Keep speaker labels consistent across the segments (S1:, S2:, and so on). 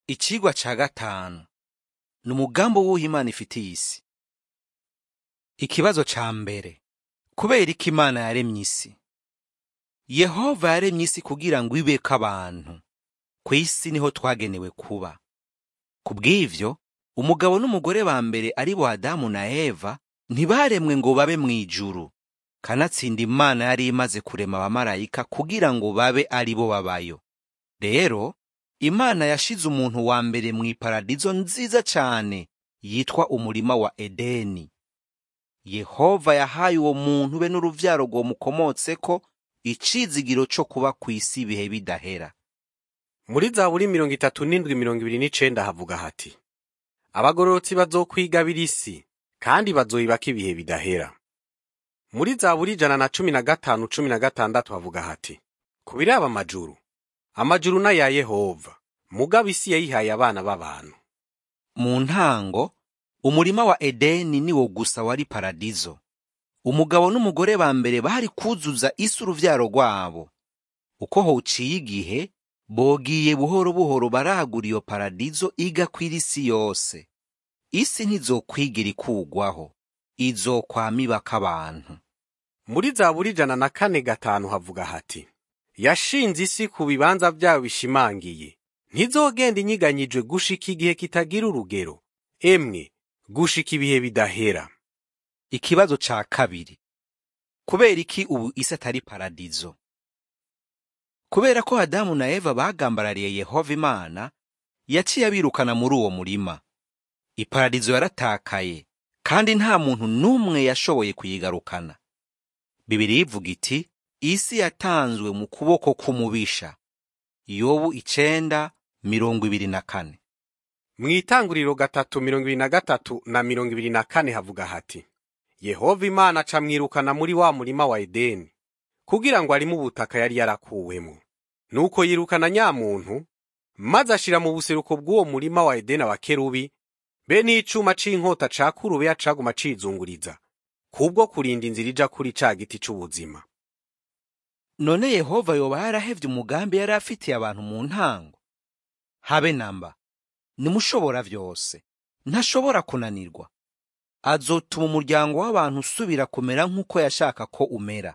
S1: Icigwa ca gatanu ni umugambi w'uwo Imana ifitiye isi. Ikibazo ca mbere kubera iki Imana yaremye isi? Yehova yaremye isi kugira ngo ibeko abantu. Kw'isi niho twagenewe kuba. Kubw'ivyo, umugabo n'umugore ba mbere ari bo Adamu na Eva ntibaremwe ngo babe mw'ijuru. Kanatsinda Imana yari imaze kurema abamarayika kugira ngo babe ari bo babayo. Rero, Imana yashize umuntu wa mbere mw'iparadizo nziza cane yitwa umurima wa Edeni. Yehova yahaye uwo muntu be n'uruvyaro rwomukomotseko icizigiro co kuba kw'isi ibihe bidahera.
S2: muri zaburi mirongo itatu n'indwi mirongo ibiri n'icenda havuga hati abagororotsi bazokwigabira isi kandi bazoyibako ibihe bidahera muri zaburi ijana na cumi na gatanu cumi na gatandatu havuga hati ku biraba amajuru amajuru n'aya yehova mugabo isi yayihaye abana b'abantu
S1: Mu ntango, umurima wa Edeni niwo gusa wari paradizo. Umugabo n'umugore ba mbere bari kuzuza isi uruvyaro rwabo. Uko hociye igihe, bogiye buhoro buhoro baragura iyo paradizo igakwira isi yose. Isi ntizokwigira ikugwaho, izokwama ibako abantu.
S2: muri zaburi ijana na kane gatanu havuga hati yashinze isi ku bibanza vyayo bishimangiye ntizogenda inyiganyijwe gushika igihe kitagira urugero emwe gushika ibihe bidahera
S1: Ikibazo ca kabiri. Kubera iki ubu isi atari paradizo? Kubera ko Adamu na Eva bagambarariye Yehova Imana, yaciye abirukana muri uwo murima. Iparadizo yaratakaye, kandi nta muntu n'umwe yashoboye kuyigarukana. Bibiri ivuga iti, isi yatanzwe mu kuboko k'umubisha. Yobu icenda mirongo ibiri na kane.
S2: mw'itanguriro gatatu mirongo ibiri na gatatu na mirongo ibiri na kane havuga hati yehova imana aca mwirukana muri wa murima wa edeni kugira ngo arimo ubutaka yari yarakuwemo nuko yirukana nyamuntu maze ashira mu buseruko bw'uwo murima wa edeni abakerubi be n'icuma c'inkota ca kurubeya caguma cizunguriza kubwo kurinda inzira ija kuri ca giti c'ubuzima
S1: None Yehova yoba yarahevye umugambi yari afitiye abantu mu ntango? Habe namba. Nimushobora vyose. Ntashobora kunanirwa. Azotuma umuryango w'abantu usubira kumera nk'uko yashaka ko umera.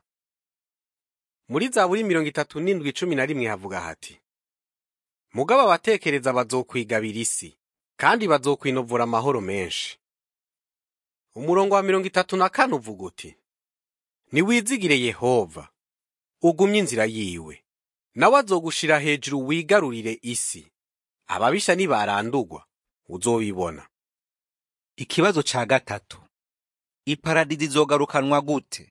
S2: muri zaburi mirongo itatu n'indwi cumi na rimwe havuga hati mugabo abatekereza bazokwigabira isi kandi bazokwinovura amahoro menshi umurongo wa mirongo itatu na kane uvuga uti niwizigire yehova ugumye inzira yiwe nawe azogushira hejuru wigarurire isi ababisha nibarandurwa uzobibona
S1: Ikibazo ca gatatu. Iparadizo izogarukanwa gute?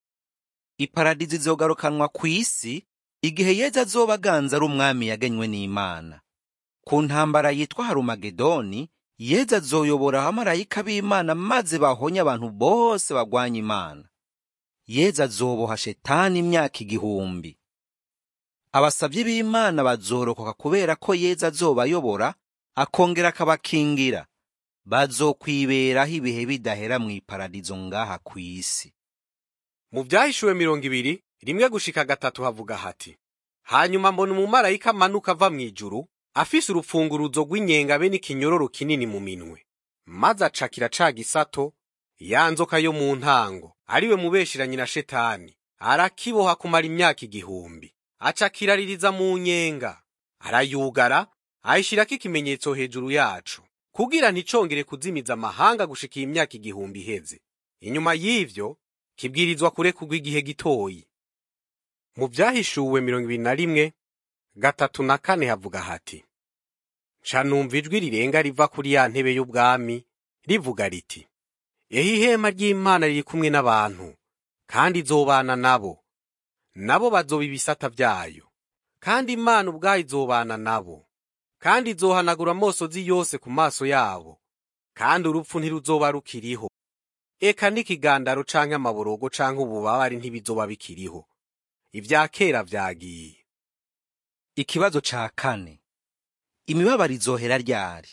S1: Iparadizo izogarukanwa kw'isi igihe Yezu azoba aganza ari umwami yagenywe n'Imana. Ku ntambara yitwa Harumagedoni, Yezu azoyobora abamarayika b'Imana maze bahonye abantu bose bagwanya Imana. Yezu azoboha Shetani imyaka igihumbi. Abasavyi b'Imana bazorokoka kubera ko Yezu azobayobora, akongera akabakingira. Bazokwiberaho ibihe bidahera mw'iparadizo ngaha kw'isi.
S2: mu byahishuwe mirongo ibiri rimwe gushika gatatu havuga hati hanyuma mbona umumarayika amanuka ava mu ijuru afise urupfunguruzo rw'inyenga be n'ikinyororo kinini mu minwe maze acakira ca gisato ya nzoka yo mu ntango ariwe mubesheranyi na shetani arakiboha kumara imyaka igihumbi acakiraririza mu nyenga arayugara ayishirako ikimenyetso hejuru yacu kugira nticongere kuzimiza amahanga gushika iyi myaka igihumbi iheze inyuma y'ivyo kibwirizwa kurekurwa igihe gitoyi mu byahishuwe mirongo ibiri na rimwe gatatu na kane havuga hati nca numva ijwi rirenga riva kuri ya ntebe y'ubwami rivuga riti eho ihema ry'imana riri kumwe n'abantu kandi izobana nabo nabo bazoba ibisata vyayo kandi imana ubwayo izobana nabo kandi izohanagura amosozi yose ku maso yabo kandi urupfu ntiruzoba rukiriho eka n'ikigandaro canke amaborogo canke ububabare ntibizoba bikiriho ivya kera vyagiye
S1: Ikibazo ca kane. Imibabaro izohera ryari?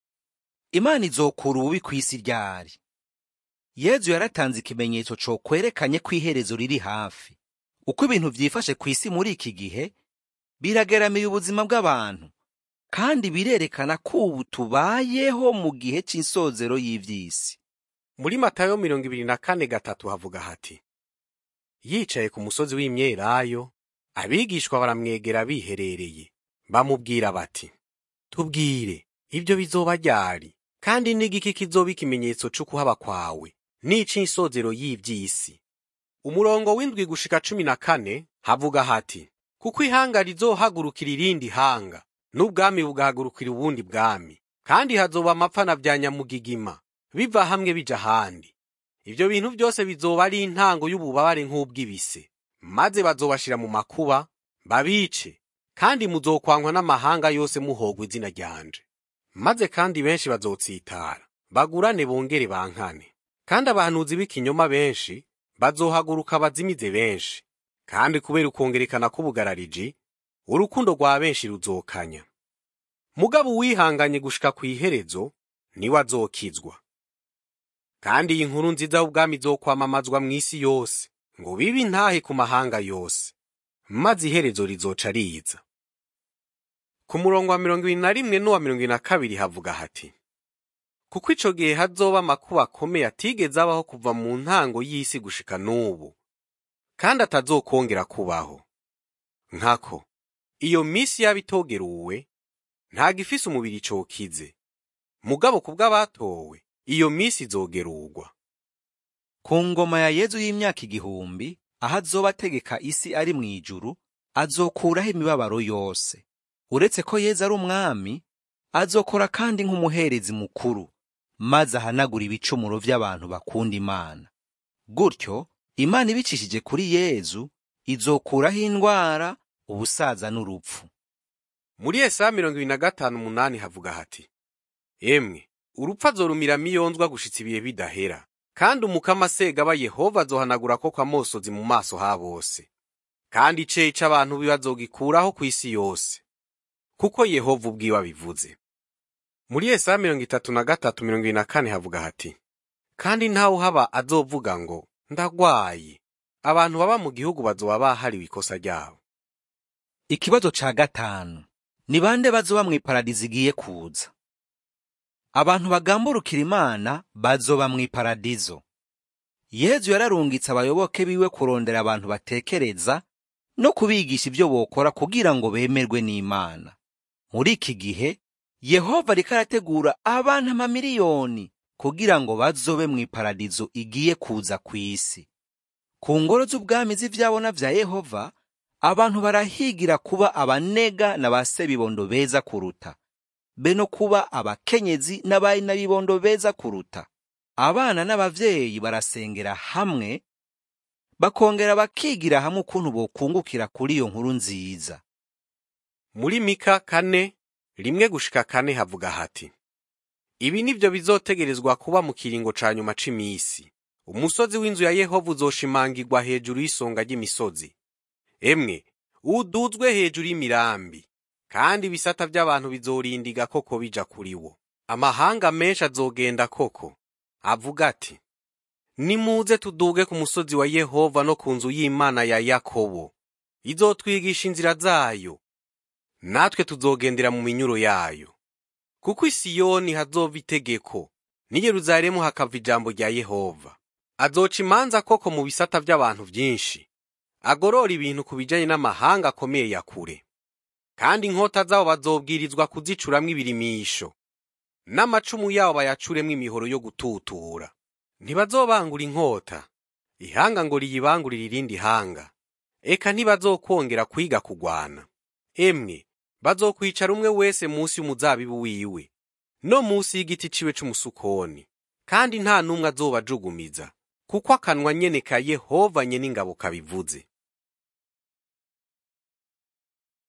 S1: Imana izokura ububi kw'isi ryari? Yezu yaratanze ikimenyetso co kwerekanye ko iherezo riri hafi. Uko ibintu vyifashe kw'isi muri iki gihe, birageramiye ubuzima bw'abantu, kandi birerekana ko ubu tubayeho mu gihe cy'insozero y'ivy'isi
S2: muri matayo mirongo ibiri na kane gatatu havuga hati yicaye ku musozi w'imyelayo abigishwa baramwegera biherereye bamubwira bati tubwire ibyo bizoba ryari kandi n'igiki kizoba ikimenyetso c'ukuhaba kwawe n'ic'insozero y'ivy'isi umurongo w'indwi gushika cumi na kane havuga hati kuko ihanga rizohagurukira irindi hanga n'ubwami bugahagurukira ubundi bwami kandi hazoba amapfa na vya nyamugigima biva hamwe bija ahandi ivyo bintu byose bizoba ari intango y'ububabare nk'ubw'ibise maze bazobashira mu makuba babice kandi muzokwankwa n'amahanga yose muhogwa izina ryanje maze kandi benshi bazotsitara bagurane bongere bankane kandi abahanuzi b'ikinyoma benshi bazohaguruka bazimize benshi kandi kubera ukongerekana k'ubugarariji urukundo rwa benshi ruzokanya mugabo uwihanganye gushika ku iherezo niwe azokizwa kandi iyi nkuru nziza y'ubwami izokwamamazwa mu isi yose ngo bibe intahe ku mahanga yose maze iherezo rizoca riza ku murongo wa mirongo ibiri na rimwe n'uwa mirongo ibiri na kabiri havuga hati kuko ico gihe hazoba amakuba akomeye atigeze abaho kuva mu ntango y'isi gushika n'ubu kandi atazokongera kubaho nkako iyo misi yaba itogeruwe ntago ifise umubiri cokize mugabo ku bw'abatowe iyo misi izogerurwa
S1: ku ngoma ya yezu y'imyaka igihumbi aho azoba ategeka isi ari mu ijuru azokuraho imibabaro yose uretse ko yezu ari umwami azokora kandi nk'umuherezi mukuru maze ahanagura ibicumuro by'abantu bakunda imana gutyo imana ibicishije kuri yezu izokuraho indwara ubusaza n'urupfu
S2: muri Yesaya mirongo ibiri na gatanu umunani havuga hati emwe urupfu azorumira miyonzwa gushitsa ibihe bidahera kandi umukama asegaba yehova azohanagura ko kwamosozi mu maso ha bose kandi iceyi c'abantu bazogikuraho ku isi yose kuko yehova ubwiwe abivuze muri Yesaya mirongo itatu na gatatu mirongo ibiri na kane havuga hati kandi ntawe uhaba azovuga ngo ndagwaye abantu baba mu gihugu bazoba bahariwe ikosa ryabo
S1: ikibazo ca gatanu ni bande bazoba mw'iparadizo igiye kuza abantu bagamburukira imana bazoba mw'iparadizo yezu yararungitse abayoboke biwe kurondera abantu batekereza no kubigisha ibyo bokora kugira ngo bemerwe n'imana muri iki gihe yehova ariko arategura abantu amamiliyoni kugira ngo bazobe mw'iparadizo igiye kuza ku isi ku ngoro z'ubwami z'ivyabona vya yehova abantu barahigira kuba abanega na ba sebibondo beza kuruta be no kuba abakenyezi n'abari n'abibondo beza kuruta abana n'abavyeyi barasengera hamwe bakongera bakigira hamwe ukuntu bokungukira kuri iyo nkuru nziza
S2: muri mika kane rimwe gushika kane havuga hati ibi nivyo bizotegerezwa kuba mu kiringo ca nyuma c'imisi umusozi w'inzu ya yehova uzoshimangirwa hejuru y'isonga ry'imisozi emwe uduzwe hejuru y'imirambi kandi ibisata by'abantu bizorindiga koko bija kuri wo amahanga menshi azogenda koko avuga ati nimuze tuduge ku musozi wa yehova no ku nzu y'imana ya yakobo izotwigisha inzira zayo natwe tuzogendera mu minyuro yayo kuko isiyoni hazova itegeko n'i yeruzalemu hakava ijambo rya yehova azoca imanza koko mu bisata by'abantu byinshi agorora ibintu ku bijanye n'amahanga akomeye ya kure kandi inkota zabo bazobwirizwa kuzicuramwo ibirimisho n'amacumu yabo bayacuremwo imihoro yo gututura ntibazobangura inkota ihanga ngo riyibangurire irindi hanga eka ntibazokongera kwiga kugwana emwe bazokwicara umwe wese munsi y'umuzabibu wiwe no munsi y'igiti ciwe c'umusukoni kandi nta n'umwe azobajugumiza kuko akanwa nyene ka yehova nyene ingabo kabivuze